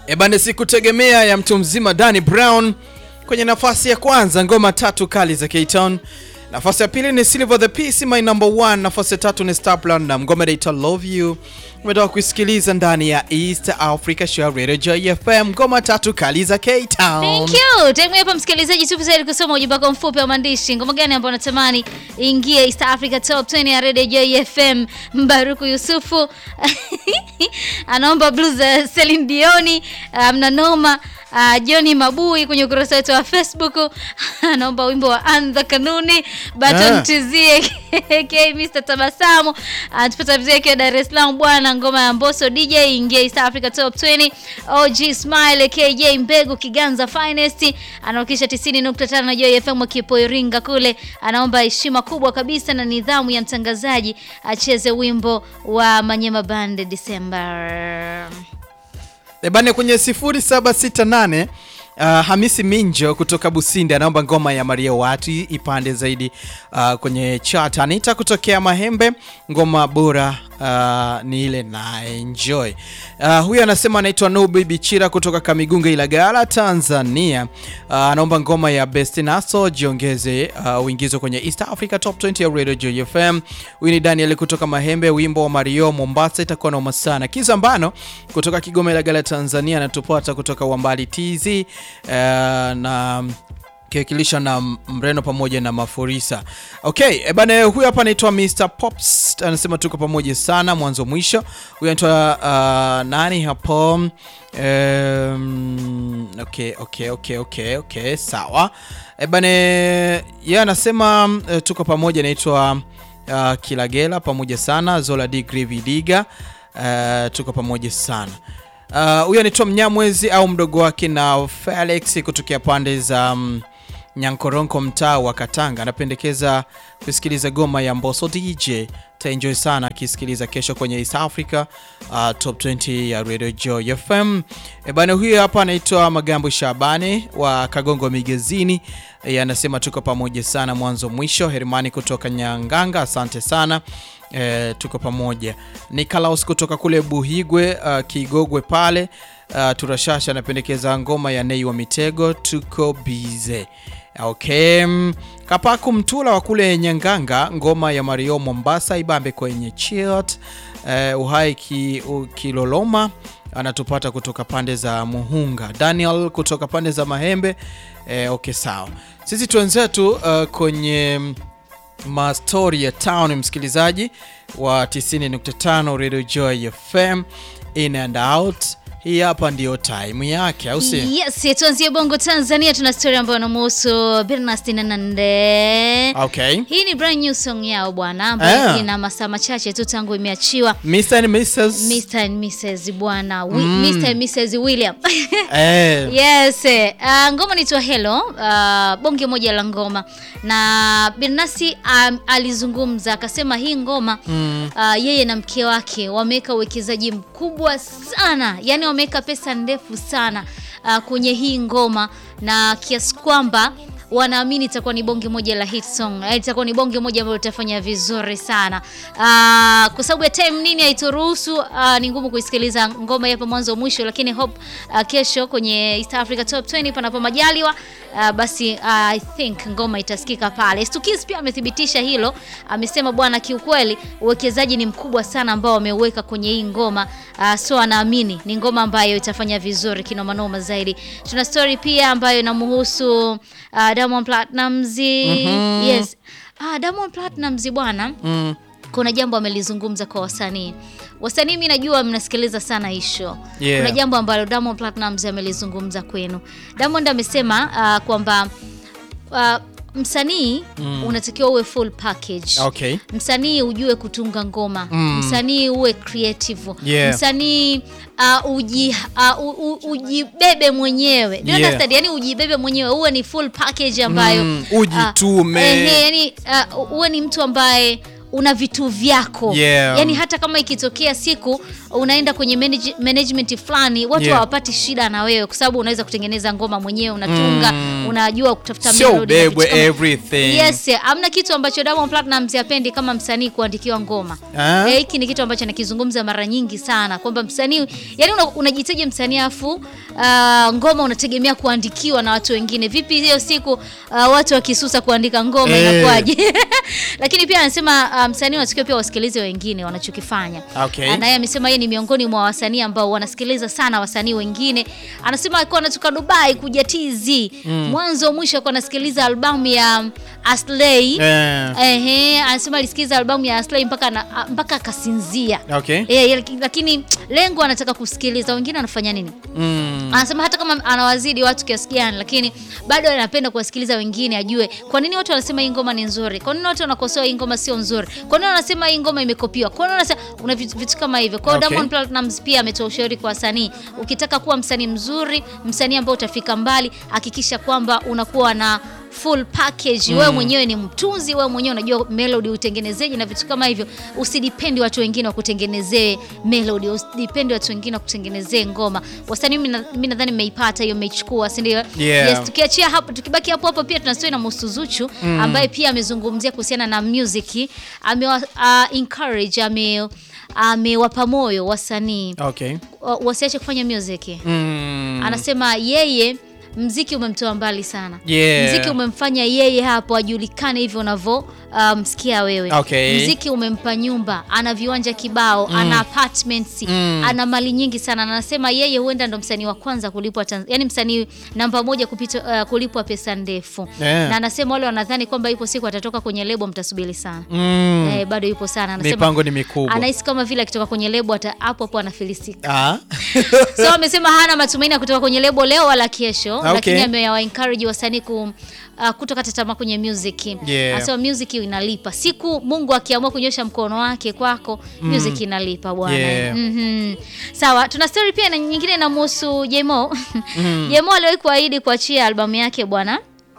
Ebane, sikutegemea ya mtu mzima Danny Brown kwenye nafasi ya kwanza, ngoma tatu kali za K-Town. Nafasi ya pili ni Silver the Peace, my number one. Nafasi ya tatu ni Star Platinum, ngoma inaitwa Love You. Umetoka kuisikiliza ndani ya East Africa Show Radio Joy FM, ngoma tatu kali za K-Town. Thank you. Time hapa msikilizaji, tupo tayari kusoma ujumbe wako mfupi wa maandishi. Ngoma gani ambayo unatamani ingie East Africa Top 20 ya Radio Joy FM? Mbaruku Yusufu anaomba blues za Celine Dion, mna noma. Uh, Johnny Mabui kwenye ukurasa wetu wa Facebook anaomba wimbo wa Anza Kanuni Baton Ah. Tizie K Mr Tabasamu atupata vizuri akiwa Dar es Salaam bwana, ngoma ya Mbosso DJ ingia East Africa Top 20. OG Smile KJ Mbegu Kiganza Finest anaokisha 90.5 na Joy FM Kipo Iringa kule, anaomba heshima kubwa kabisa na nidhamu ya mtangazaji acheze wimbo wa Manyema Band December. Ebane kwenye 0768 uh, Hamisi Minjo kutoka Busindi anaomba ngoma ya Maria Watu ipande zaidi uh, kwenye chart. Anita kutokea Mahembe, ngoma bora uh, ni ile na enjoy. Uh, huyu anasema anaitwa Nubi Bichira kutoka Kamigunga Ilagala, Tanzania. Uh, anaomba ngoma ya Best Naso jiongeze uh, uingizo kwenye East Africa Top 20 ya Radio Joy FM. Huyu ni Daniel kutoka Mahembe, wimbo wa Mario Mombasa itakuwa noma sana. Kizambano kutoka Kigoma Ilagala, Tanzania anatupata kutoka Wambali TZ uh, na kiwakilisha na Mreno pamoja na Mafurisa. Okay, e bana, huyu hapa anaitwa Mr Pops anasema tuko pamoja sana mwanzo mwisho. Huyu anaitwa uh, nani hapo? Um, okay, okay, okay, okay, okay, sawa. E bana, yeye anasema uh, tuko pamoja, anaitwa uh, Kilagela pamoja sana. Zola D Grivi Diga uh, tuko pamoja sana. Uh, huyu anaitwa Mnyamwezi au mdogo wake na Felix kutokea pande za um, Nyankoronko mtaa wa Katanga anapendekeza kusikiliza goma ya Mbosso DJ. Taenjoy sana akisikiliza kesho kwenye East Africa uh, Top 20 ya Radio Joy FM. E bana, huyu hapa anaitwa Magambo Shabani wa Kagongo Migezini. E, anasema tuko pamoja sana mwanzo mwisho. Hermani kutoka Nyanganga, asante sana. E, tuko pamoja. Nikolaus kutoka kule Buhigwe uh, Kigogwe pale uh, Turashasha anapendekeza ngoma ya Nei wa Mitego, tuko bize. Okay. mm, Kapaku Mtula wa kule Nyanganga, ngoma ya Mario Mombasa ibambe kwenye chiot. Uh, uhai ki, u- Kiloloma anatupata kutoka pande za Muhunga. Daniel kutoka pande za Mahembe. Eh, okay sawa. Sisi tuenzetu uh, kwenye mm, mastori ya town, msikilizaji wa 90.5 Radio Joy FM in and out. Hii hapa ndiyo time yake, au si? Yes, tuanzie Bongo Tanzania, tuna story ambayo inamhusu Bernastin Nande. Okay. Hii ni brand new song yao bwana, ambayo Ah. ina masaa machache tu tangu imeachiwa. Mr. and Mrs. Mr and Mrs bwana, Wi- Mr and Mrs William. Eh, Yes, eh, uh, ngoma inaitwa Hello, uh, bonge moja la ngoma na Bernasi um, alizungumza akasema hii ngoma uh, yeye na mke wake wameweka uwekezaji mkubwa sana, yani wameweka pesa ndefu sana uh, kwenye hii ngoma na kiasi kwamba wanaamini itakuwa ni bonge moja la hit song, eh, itakuwa ni bonge moja ambayo itafanya vizuri sana uh, kwa sababu ya time nini haituruhusu uh, ni ngumu kuisikiliza ngoma hapa mwanzo mwisho, lakini hope uh, kesho kwenye East Africa Top 20 panapo majaliwa uh, basi uh, I think ngoma itasikika pale. Stukis pia amethibitisha hilo, amesema bwana, kiukweli uwekezaji ni mkubwa sana ambao wameuweka kwenye hii ngoma uh, so anaamini ni ngoma ambayo itafanya vizuri kinomanoma zaidi. Tuna story pia ambayo inamhusu uh, Diamond Platnumz. Yes. Ah, Diamond Platnumz bwana mm, kuna jambo amelizungumza kwa wasanii. Wasanii, mi najua mnasikiliza sana hii show. Yeah. Kuna jambo ambalo Diamond Platnumz amelizungumza kwenu. Diamond amesema uh, kwamba uh, msanii unatakiwa uwe full package. okay. Msanii ujue kutunga ngoma, msanii uwe creative, Yeah. msanii uh, uji, uh, u, u, ujibebe mwenyewe Do you Yeah. understand? Yani ujibebe mwenyewe, uwe ni full package ambayo Mm, ujitume. uh, ehe, yani uh, uwe ni mtu ambaye una vitu vyako Yeah. yani hata kama ikitokea siku unaenda kwenye manage, management fulani watu Yeah. hawapati shida na wewe kwa sababu unaweza kutengeneza ngoma mwenyewe unatunga unajua kutafuta Sio melody na vitu ubebwe kama- everything. Yes, hamna kitu ambacho Diamond Platnumz hapendi kama msanii kuandikiwa ngoma. Ah. Eh, hiki ni kitu ambacho nakizungumza mara nyingi sana kwamba msanii yani una, unajitaja msanii afu ah, ngoma unategemea kuandikiwa na watu wengine. Vipi hiyo siku ah, watu wakisusa kuandika ngoma Eh. inakuwaje? Lakini pia anasema ah, msanii unatakiwa pia wasikilize wengine wanachokifanya. Okay. Ah, na yeye amesema yeye ni miongoni mwa wasanii ambao wanasikiliza sana wasanii wengine. Anasema alikuwa anatoka Dubai kuja TZ. Mwanzo mwisho alikuwa anasikiliza albamu ya Aslay. Eh, Ehe, anasema alisikiza albamu ya Aslay mpaka na, mpaka akasinzia. okay. Eh, lakini lengo anataka kusikiliza wengine wanafanya nini. Mm. Anasema hata kama anawazidi watu kiasi gani, lakini bado anapenda kuwasikiliza wengine, ajue kwa nini watu wanasema hii ngoma ni nzuri, kwa nini watu wanakosoa hii ngoma sio nzuri, kwa nini wanasema hii ngoma imekopiwa, kwa nini wanasema una vitu, vitu kama hivyo. Kwa hiyo Okay. Diamond Platnumz pia ametoa ushauri kwa wasanii, ukitaka kuwa msanii mzuri, msanii ambao utafika mbali, hakikisha kwamba unakuwa na full package. Wewe mwenyewe ni mtunzi, wewe mwenyewe unajua melody utengenezeje na vitu kama hivyo. Usidipendi watu wengine wakutengenezee melody, usidipendi watu wengine wakutengenezee ngoma. Wasanii, mimi na- mimi nadhani mmeipata hiyo, mmeichukua, si ndio? Yeah. Yes, tukiachia hapo, tukibaki hapo hapo, pia tuna story na Musu Zuchu ambaye pia amezungumzia kuhusiana na music, amewa uh, encourage ame amewapa moyo wasanii Okay. wa- wasiache kufanya music. Mm. Anasema yeye mziki umemtoa mbali sana. Yeah. Mziki umemfanya yeye hapo ajulikane hivyo unavyo uh, msikia wewe. Okay. Mziki umempa nyumba, ana viwanja kibao, ana apartments, Mm. ana mali nyingi sana. Na anasema yeye huenda ndo msanii wa kwanza kulipwa Tanz- yani msanii namba moja kupita, uh, kulipwa pesa ndefu. Yeah. Na anasema wale wanadhani kwamba ipo siku atatoka kwenye lebo, mtasubiri sana. Mm. Eh, bado yupo sana. Anasema Mipango ni mikubwa. anahisi kama vile akitoka kwenye lebo ata hapo hapo anafilisika. Ah. So amesema hana matumaini ya kutoka kwenye lebo leo wala kesho, Okay. lakini amewa encourage wasanii ku uh, kutokata tamaa kwenye music. Yeah. Anasema music inalipa. Siku Mungu akiamua kunyosha mkono wake kwako, music inalipa bwana. Yeah. Mhm. Sawa, tuna story pia na nyingine inamhusu Jemo. Jemo aliwahi kuahidi kuachia albamu yake bwana.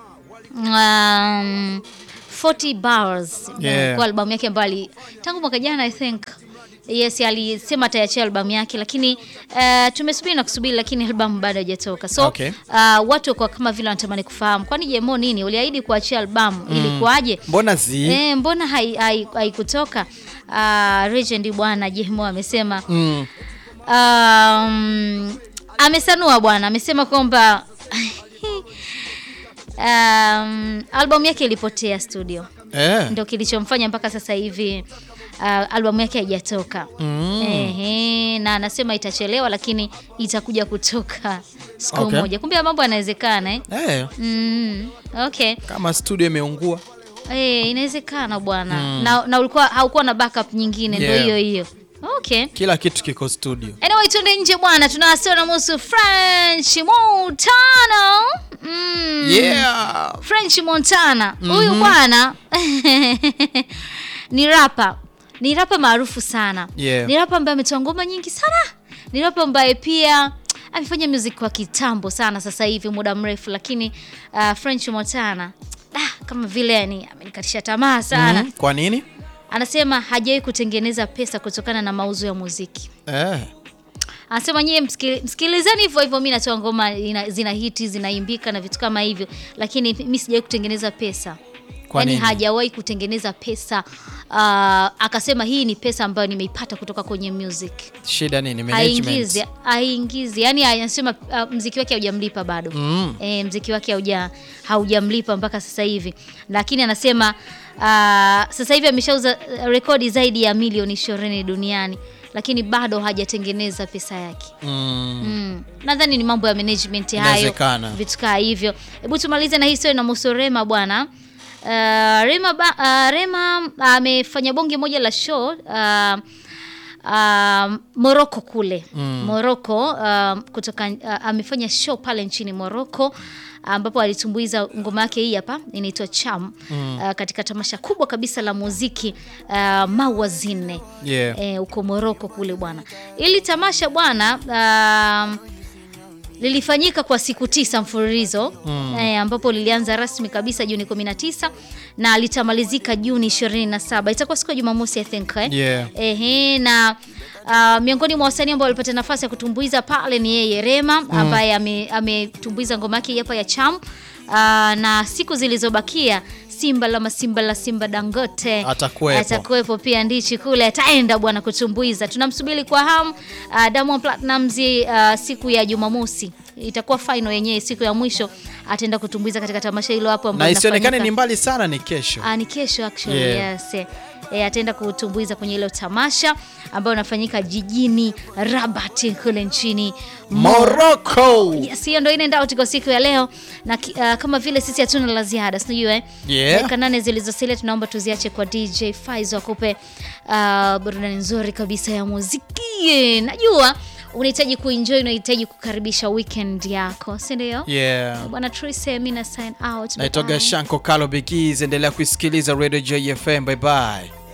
Um, 40 bars Yeah. kwa albamu yake ambayo ali- tangu mwaka jana I think Yes, alisema ataiachia albamu yake lakini uh, tumesubiri na kusubiri lakini albamu bado haijatoka. So Okay. uh, watu kwa kama vile wanatamani kufahamu kwani Jemo nini uliahidi kuachia albamu ilikuwaje? Mbona si? Eh, mbona haikutoka? Hai, haikutoka? uh, Legend bwana Jemo amesema Mm. um, amesanua bwana, amesema kwamba um, albamu yake ilipotea studio Eh. ndo kilichomfanya mpaka sasa hivi uh, albamu yake haijatoka. Mm. Ehe, na anasema itachelewa lakini itakuja kutoka siku Okay. moja. Kumbe mambo yanawezekana eh? Eh. Mm, okay. Kama studio imeungua. Eh, inawezekana bwana. Na, na ulikuwa haukuwa na backup nyingine ndio Yeah. hiyo hiyo. Okay. Kila kitu kiko studio. Anyway, tuende nje bwana, tunawasiliana na muhusu French Montana. Mm. Yeah. French Montana huyu bwana ni rapa, ni rapa maarufu sana Yeah. ni rapa ambaye ametoa ngoma nyingi sana, ni rapa ambaye pia amefanya music kwa kitambo sana, sasa hivi muda mrefu, lakini uh, French Montana ah, kama vile yani amenikatisha tamaa sana Mm. Kwa nini? Anasema hajawahi kutengeneza pesa kutokana na mauzo ya muziki. Eh. Anasema nyie msikili- msikilizeni hivyo hivyo, mi natoa ngoma ina, zina hiti zinaimbika na vitu kama hivyo, lakini mi sijawahi kutengeneza pesa. Kwa yani nini? hajawahi kutengeneza pesa. Uh, akasema hii ni pesa ambayo nimeipata kutoka kwenye music. Shida nini? Haingizi, Management. haingizi. Yani anasema uh, mziki wake haujamlipa bado. Mm. E, mziki wake hauja haujamlipa mpaka sasa hivi, lakini anasema uh, sasa hivi ameshauza uh, rekodi zaidi ya milioni ishirini duniani, lakini bado hajatengeneza pesa yake. Mm. Mm. Nadhani ni mambo ya management hayo, Inawezekana. vitu kaa hivyo. Hebu tumalize na hii story na Muso Rema bwana. Uh, Rema, ba, uh, Rema amefanya bonge moja la show uh, uh, Morocco kule mm. Morocco uh, kutoka uh, amefanya show pale nchini Morocco ambapo alitumbuiza ngoma yake hii hapa inaitwa Cham mm. uh, katika tamasha kubwa kabisa la muziki uh, Mawazine Yeah. eh, uko Morocco kule bwana. Ili tamasha bwana um, lilifanyika kwa siku tisa mfululizo eh, ambapo lilianza rasmi kabisa Juni 19 na litamalizika Juni 27. Itakuwa siku ya Jumamosi I think eh? Yeah. Ehe, na uh, miongoni mwa wasanii ambao walipata nafasi ya kutumbuiza pale ni yeye Rema ambaye ame- ametumbuiza ngoma yake hapa ya Cham. Uh, na siku zilizobakia Simba la Masimba la Simba Dangote Atakuwepo. atakuwepo pia Ndichi kule ataenda bwana kutumbuiza. Tunamsubiri kwa hamu uh, Diamond Platnumz uh, siku ya Jumamosi itakuwa final yenyewe, siku ya mwisho ataenda kutumbuiza katika tamasha hilo hapo na ambalo isionekane linafanyika- ni mbali sana, ni kesho. Ah, ni kesho actually, Yeah. yes. E, ataenda kutumbuiza kwenye ile tamasha ambayo inafanyika jijini Rabat kule nchini Morocco. Yes, hiyo ndio inaenda out kwa siku ya leo na ki- ah, kama vile sisi hatuna la ziada, sinajua eh? Yeah. Dakika nane zilizosalia tunaomba tuziache kwa DJ Faizo akupe ah, burudani nzuri kabisa ya muziki. Najua unahitaji kuenjoy, unahitaji kukaribisha weekend yako, si ndio? Yeah. Bwana Trise, mimi na sign out. Naitoga Bye. Shanko Kalo Bigiz, endelea kuisikiliza Radio JFM. Bye bye.